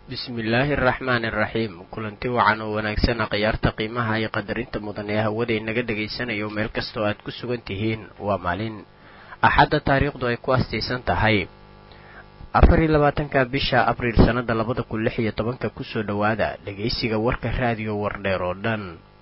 bismillaahi araxmaani araxiim kulanti wacan oo wanaagsan khiyaarta qiimaha iyo qadarinta mudan ee hawada inaga dhegaysanayo meel kastoo aad ku sugan tihiin waa maalin axadda taariikhdu ay ku astaysan tahay afar iyo labaatanka bisha abriil sannada labada kun lix iyo tobanka kusoo dhowaada dhegaysiga warka raadiyo wardheer oo dhan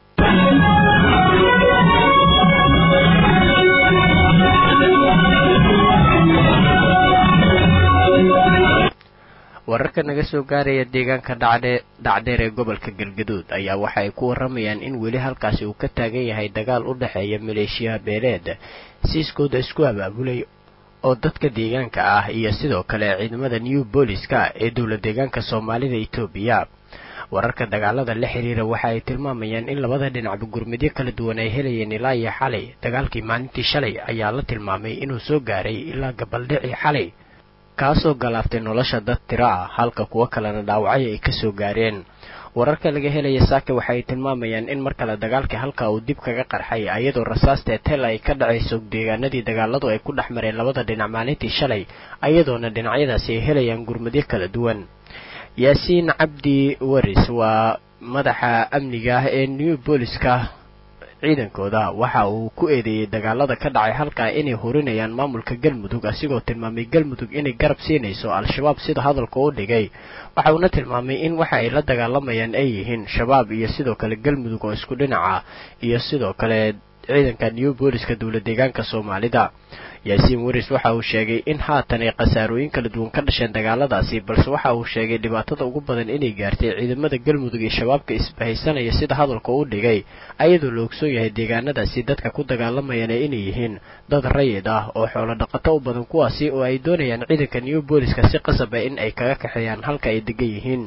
wararka naga soo gaaraya deegaanka dhacdheer ee gobolka galgaduud ayaa waxa ay ku waramayaan in weli halkaasi uu ka taagan yahay dagaal u dhexeeya maleeshiyaha beeleed siiskooda isku abaabulay oo dadka deegaanka ah iyo sidoo kale ciidamada new booliska ee dowla deegaanka soomaalida etoobiya wararka dagaalada la xiriira waxa ay tilmaamayaan in labada dhinacba gurmidyo kala duwan ay helayeen ilaa iyo xalay dagaalkii maalintii shalay ayaa la tilmaamay inuu soo gaaray ilaa gabaldhicii xalay kaasoo galaaftay nolosha dad tiro ah halka kuwo kalena dhaawacyo ay ka soo gaareen wararka laga helaya saake waxa ay tilmaamayaan in mar kale dagaalkii halka uu dib kaga qarxay ayadoo rasaasta tel ay ka dhacayso deegaanadii dagaaladu ay ku dhex mareen labada dhinac maalintii shalay ayadoona dhinacyadaasi ay helayaan gurmadyo kala duwan yaasiin cabdi waris waa madaxa amniga ah ee new booliska ciidankooda waxa uu ku eedeeyey dagaalada ka dhacay halkaa inay horinayaan maamulka galmudug asigoo tilmaamay galmudug inay garab siinayso al-shabaab sida hadalka u dhigay waxa uuna tilmaamay in waxa ay la dagaalamayaan ay yihiin shabaab iyo sidoo kale galmudug oo isku dhinaca iyo sidoo kale ciidanka new booliska dowla deegaanka soomaalida yaasiin waris waxa uu sheegay in haatan ay khasaarooyin kala duwan ka dhasheen dagaaladaasi balse waxa uu sheegay dhibaatada ugu badan inay gaartay ciidamada galmudug iyo shabaabka isbahaysanaya sida hadalka u dhigay ayadoo la ogsoon yahay deegaanadaasi dadka ku dagaalamayana inay yihiin dad rayid ah oo xoolo dhaqato u badan kuwaasi oo ay doonayaan ciidanka new booliska si qasab ah in ay kaga kaxeeyaan halka ay degan yihiin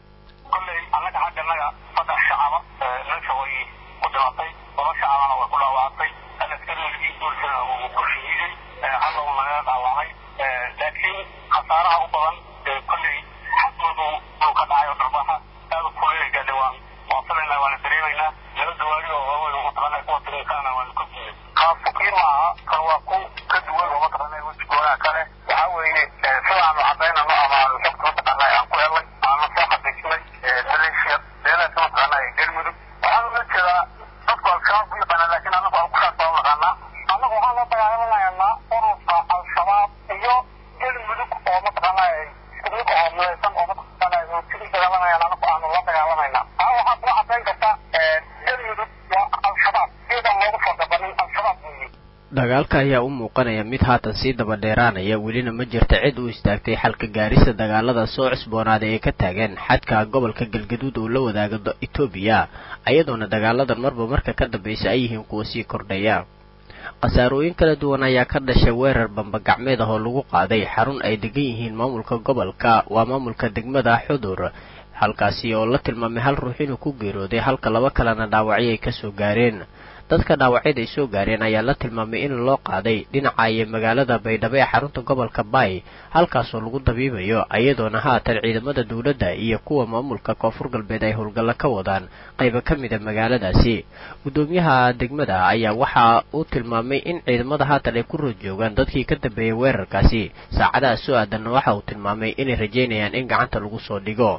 laakiin khasaaraha u badan kolley xadoodu uu ka dhacayo darbaxa aad u kuleegaade waan waafilayna waana dareemaynaa laba dawaari oo waaweyn oo mataqaanaa kuwa tirinkaana waanu ka guuday kaa fukiir maaha kan waa ku ka duwan oo mataqaanaa wejigoodaa kale waxaa weeye sidaanu cadaynano ama aanu xogta mataqaanaa aan ku helnay aanu soo xaqiijinay maleeshiya beelaadka mataqaanaa ee galmudug waxaan ula jeedaa dadku al-shabaab u yaqaanaa laakiin annagu aan ku kaas baan naqaanaa annagu waxaan la dagaalamaynaa ururka al-shabaab iyo galmudug oo mataqaanaa isku mid oo midaysan oo mataqaanaa sidii dagaalamayaan anagu aanu la dagaalamayna taa waxaa kula cadayn karta galmudug waa al-shabaab iyadan loogu soo gabanin al-shabaab weeye dagaalka ayaa u muuqanaya mid haatan sii daba dheeraanaya welina ma jirta cid u istaagtay xalka gaarista dagaalada soo cusboonaaday ee ka taagan xadka gobolka galgaduud uu la wadaago etoobiya ayadoona dagaaladan marba marka ka dambaysa ay yihiin kuwa sii kordhaya khasaarooyin kala duwan ayaa ka dhashay weerar bambagacmeed ah oo lagu qaaday xarun ay degan yihiin maamulka gobolka waa maamulka degmada xudur halkaasi oo la tilmaamay hal ruux inuu ku geerooday halka laba kalena dhaawacyo ay kasoo gaareen dadka dhaawacyada ay soo gaareen ayaa la tilmaamay in loo qaaday dhinaca iyo magaalada baydhabo ee xarunta gobolka baay halkaasoo lagu dabiibayo iyadoona haatan ciidamada dowladda iyo kuwa maamulka koonfur galbeed ay howlgallo ka wadaan qaybo ka mida magaaladaasi guddoomiyaha degmada ayaa waxa uu tilmaamay in ciidamada haatan ay ku rood joogaan dadkii ka dambeeyay weerarkaasi saacadaha soo aadanna waxa uu tilmaamay inay rajaynayaan in gacanta lagu soo dhigo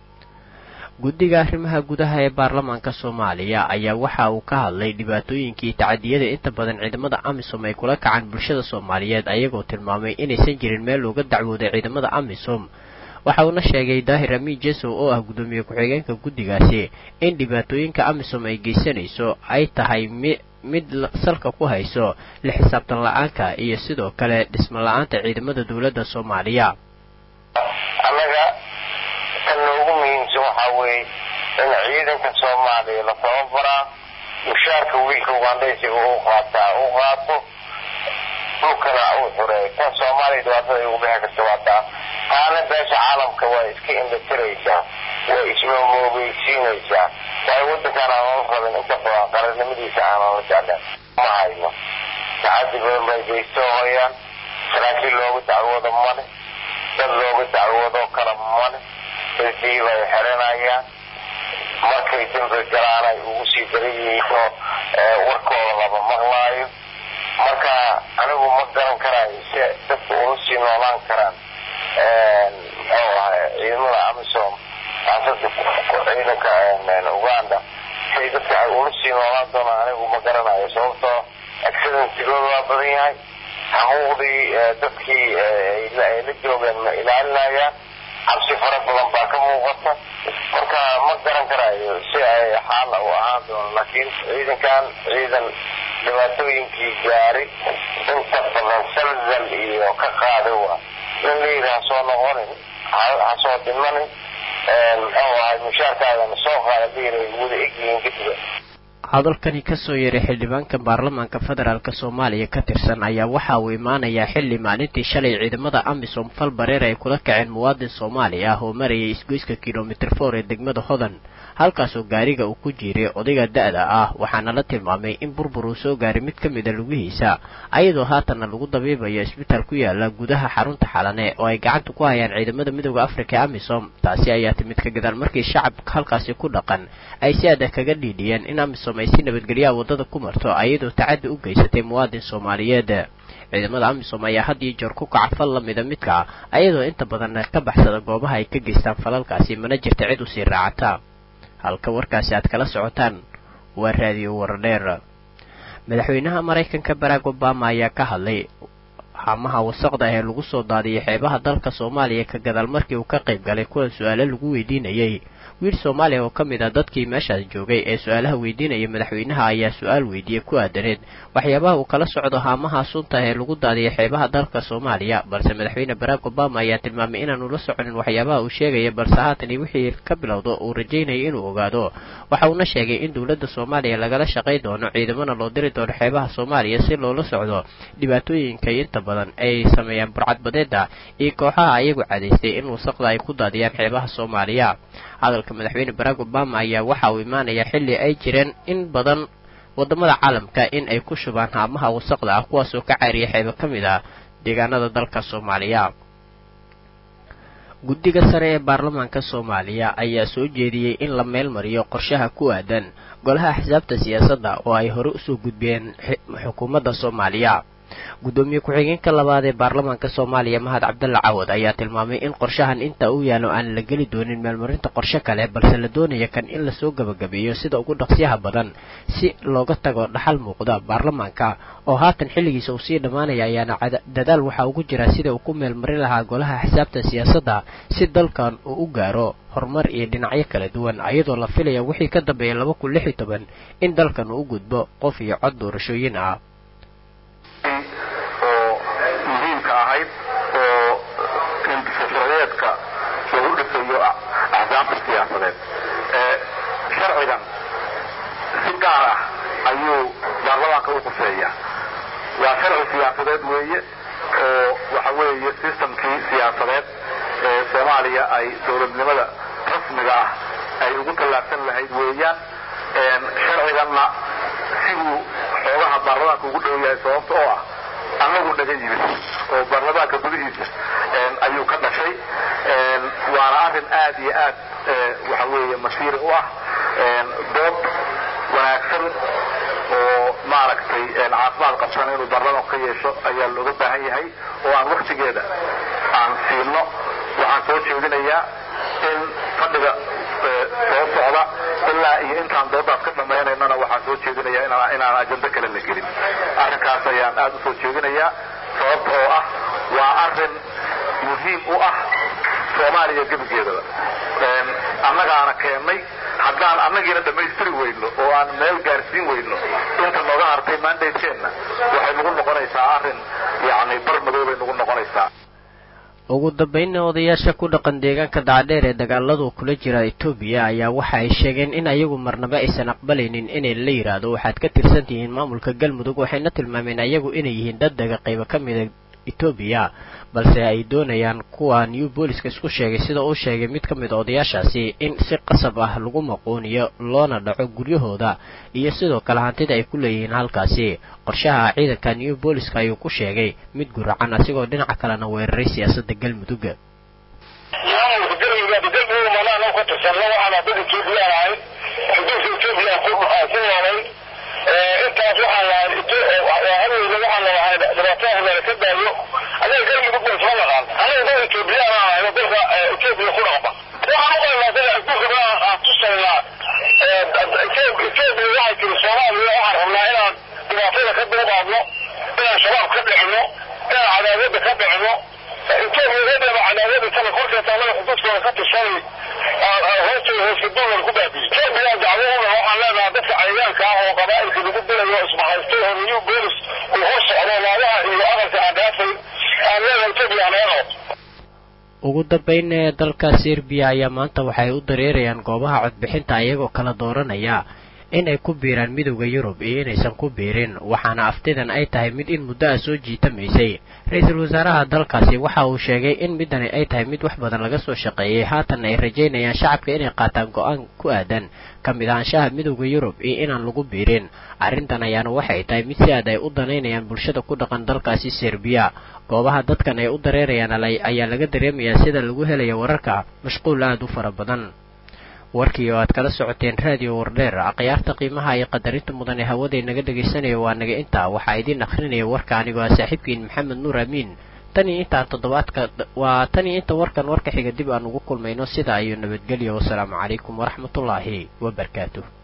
guddiga arrimaha gudaha ee baarlamaanka soomaaliya ayaa waxa uu ka hadlay dhibaatooyinkii tacadiyada inta badan ciidamada amisom ay kula kacaan bulshada soomaaliyeed ayagoo tilmaamay inaysan jirin meel looga dacwooday ciidamada amisom waxa uuna sheegay daahir amiin jesow oo ah guddoomiye ku-xigeenka guddigaasi in dhibaatooyinka amisom ay geysanayso ay tahay mi mid salka ku hayso la xisaabtan la-aanka iyo sidoo kale dhismo la-aanta ciidamada dowladda soomaaliya waxaa weeye in ciidanka soomaaliya la tababaraa mushaarka wiilka ugandhaysiga u qaataa u qaato dhulkana uu xureeyo kan soomaaliya dhibaatada ay ugu bixi karta waa taa taana beesha caalamka waa iska indhatiraysaa way ismamoogeysiinaysaa waayo waddankan aanala rabin inta badan qarannimadiisa aanala jeclen ma hayno tacadi badan bay geystoo hoyaan saraakiil looga dacwoodo male dad looga dacwoodoo kale male dadii bay xiranayaan markay dambi galaan ay ugu sii daran yihiinoo warkooda lama maqlaayo marka anigu ma garan karaayo si dadka ula sii noolaan karaan muxuu ahay ciidamada amisom siyaasada ciidanka uganda say dadka ay ula sii noolaan doonaan anigu ma garanayo sababtoo accidentigooda waa badan yahay xuquuqdii dadkii ay la joogeen ma ilaalinayaan cabsi fara badan baa ka muuqata marka ma garan karayo si ay xaala u ahaan doono laakiin ciidankan ciidan dhibaatooyinkii gaari inta badan salzal iyo ka qaaday waa nin layidhi ha soo noqonin ha soo dhimanin muxuu ahay mushaarkaagana soo qaada layidhi wada egyihiin kadib hadalkani kasoo yeeray xildhibaanka baarlamaanka federaalk soomaaliya ka tirsan ayaa waxa uu imaanayaa xilli maalintii shalay ciidamada amisom fal bareer ay kula kaceen muwaadin soomaali ah oo marayay isgoyska kilomitr for ee degmada hodan halkaasoo gaariga uu ku jiiray odayga da-da ah waxaana la tilmaamay in burbur uu soo gaaray mid ka mida lugihiisa ayadoo haatanna lagu dabiibayo isbitaal ku yaala gudaha xarunta xalane oo ay gacanta ku hayaan ciidamada midooda afrika ee amisom taasi ayaa timid ka gadaal markii shacabka halkaasi ku dhaqan ay si adag kaga dhiidhiyeen in amisom ay si nabadgelyaha waddada ku marto ayadoo tacaddi u geysatay muwaadin soomaaliyeed ciidamada amisom ayaa had iyo jeer ku kaca fal lamida midka ayadoo inta badan ka baxsada goobaha ay ka geystaan falalkaasi mana jirta cid usii raacata halka warkaasi aad kala socotaan waa raadiyo waradheer madaxweynaha maraykanka barack obama ayaa ka hadlay haamaha wasaqda ee lagu soo daadiyay xeebaha dalka soomaaliya ka gadaal markii uu ka qayb galay kulan su-aalo lagu weydiinayay wiil soomaaliya oo ka mid ah dadkii meeshaas joogay ee su-aalaha weydiinaya madaxweynaha ayaa su-aal weydiiyey ku aadaneed waxyaabaha uu kala socdo haamaha sunta ee lagu daadiyay xeebaha dalka soomaaliya balse madaxweyne barack obama ayaa tilmaamay inaanu la soconin waxyaabaha uu sheegaya balse haatani wixii ka bilowdo uu rajaynayay inuu ogaado waxa uuna sheegay in dowladda soomaaliya lagala shaqay doono ciidamana loo diri doono xeebaha soomaaliya si loola socdo dhibaatooyinka inta badan ay sameeyaan burcadbadeeda iyo kooxaha ayagu cadaystay in wasaqda ay ku daadiyaan xeebaha soomaaliya hadalka madaxweyne barack obama ayaa waxa uu imaanayaa xilli ay jireen in badan waddamada caalamka in ay ku shubaan haamaha wasaqda ah kuwaasoo ka caariya xeebo ka mid ah deegaanada dalka soomaaliya guddiga sare ee baarlamaanka soomaaliya ayaa soo jeediyey in la meel mariyo qorshaha ku aadan golaha axsaabta siyaasadda oo ay hore usoo gudbeen xukuumadda soomaaliya guddoomiye ku-xigeenka labaad ee baarlamaanka soomaaliya mahad cabdalla cawad ayaa tilmaamay in qorshahan inta uu yaalo aan la geli doonin meelmarinta qorshe kale balse la doonaya kan in lasoo gabagabeeyo sida ugu dhaqsyaha badan si looga tago dhaxal muuqda baarlamaanka oo haatan xilligiisa uu sii dhammaanaya ayaana dadaal waxaa ugu jira sida uu ku meelmarin lahaa golaha xisaabta siyaasadda si dalkan uu u gaaro horumar iyo dhinacyo kala duwan ayadoo la filaya wixii ka dambeeya laba kun lix iyo toban in dalkan uu u gudbo qof iyo cod doorashooyin ah oo muhiimka ahayd oo sharciyeedka lagu dhisayo axsaabta siyaasadeed sharcigan si gaar ah ayuu baarlamaanka u quseeya waa sharci siyaasadeed weeye oo waxa weeye systemkii siyaasadeed ee soomaaliya ay dowladnimada rasmiga ah ay ugu tallaabsan lahayd weeyaan sharciganna siduu xoogaha baarlamaanka ugu dhow yahay sababta oo ah annagu naga yimid oo baarlamaanka gudihiisa ayuu ka dhashay waana arrin aad iyo aad waxa weeye masiiri u ah dood wanaagsan oo maaragtay caafimaad qabsana inuu baarlamaanku ka yeesho ayaa looga baahan yahay oo aan waktigeeda aan siino waxaan soo jeedinayaa in fadhiga soo socda ilaa iyo intaan doodaas ka dhammaynaynana waxaan soo jeedinayaa inaan ajando kale la gelin arrinkaas ayaan aad u soo jeedinayaa sababta oo ah waa arrin muhiim u ah soomaaliya gebigeedaba annagaana keennay haddaan annagiina dhammaystiri weyno oo aan meel gaarsiin weyno inta nooga hartay mandateenna waxay nagu noqonaysaa arrin yacni bar madow bay nagu noqonaysaa ugu dambeynna odayaasha ku dhaqan deegaanka dacadheer ee dagaaladu kula jira etoobiya ayaa waxa ay sheegeen in ayagu marnaba aysan aqbalaynin inay la yidhaahdo waxaad ka tirsan tihiin maamulka galmudug waxayna tilmaameen ayagu inay yihiin dad daga qaybo ka mida etoobiya balse ay doonayaan kuwa new booliska isku sheegay sida uu sheegay mid ka mid a odayaashaasi in si qasab ah lagu maquuniyo loona dhaco guryahooda iyo sidoo kale hantida ay ku leeyihiin halkaasi qorshaha ciidanka new booliska ayuu ku sheegay mid guracan asigoo dhinaca kalena weeraray siyaasadda galmudug maamulka galmudug galmudug manaan ka tirsanno waxaana dad etoobiyaan ahayd xuduudka etoobiya ku noolay intaas waxaan lahay hadowda waxaan lahay dhibaatada hore ka daayo anaga galmudug ba isma naqaan anaga dad etoobiyaan ahayd dalka etoobiya ku dhaqma waxaan u qaynaa dad adduunka oo ka tishanay hoostooda hooskaduulan ku baabiye serbiya dacwaduna waxaan leenahay dadka cayayaanka ah oo qabaa'ilka lagu dilayo isbahaystay oo new bolis uu hor socdo naadaha iyo aqalka aan dhaafay aan leenahay etoobiya naga qabato ugu dambayn ee dalka serbiya ayaa maanta waxay u dareerayaan goobaha codbixinta iyagoo kala dooranaya in ay ku biiraan midowda yurub iyo inaysan ku biirin waxaana aftidan ay tahay mid in muddo ah soo jiitamaysay ra-iisul wasaaraha dalkaasi waxa uu sheegay in midani ay tahay mid wax badan laga soo shaqeeyey haatanna ay rajaynayaan shacabka inay qaataan go-aan ku aadan ka mid ahaanshaha midowda yurub iyo inaan lagu biirin arrintan ayaana waxay tahay mid si aad ay u danaynayaan bulshada ku dhaqan dalkaasi serbiya goobaha dadkan ay u dareerayaan ayaa laga dareemayaa sida lagu helaya wararka mashquul aada u fara badan warkii oo aad kala socoteen raadiyo wardheer akhyaarta qiimaha iyo qadarinta mudan ee hawaday naga dhegaysanaya waa naga intaa waxaa idiin akhrinaya warka anigoo ah saaxiibkiin maxamed nuur amiin tan iyo intaan toddobaadka waa tan iyo inta warkan warka xiga dib aan ugu kulmayno sidaa iyo nabadgelyo wasalaamu calaykum waraxmatullaahi wabarakaatuh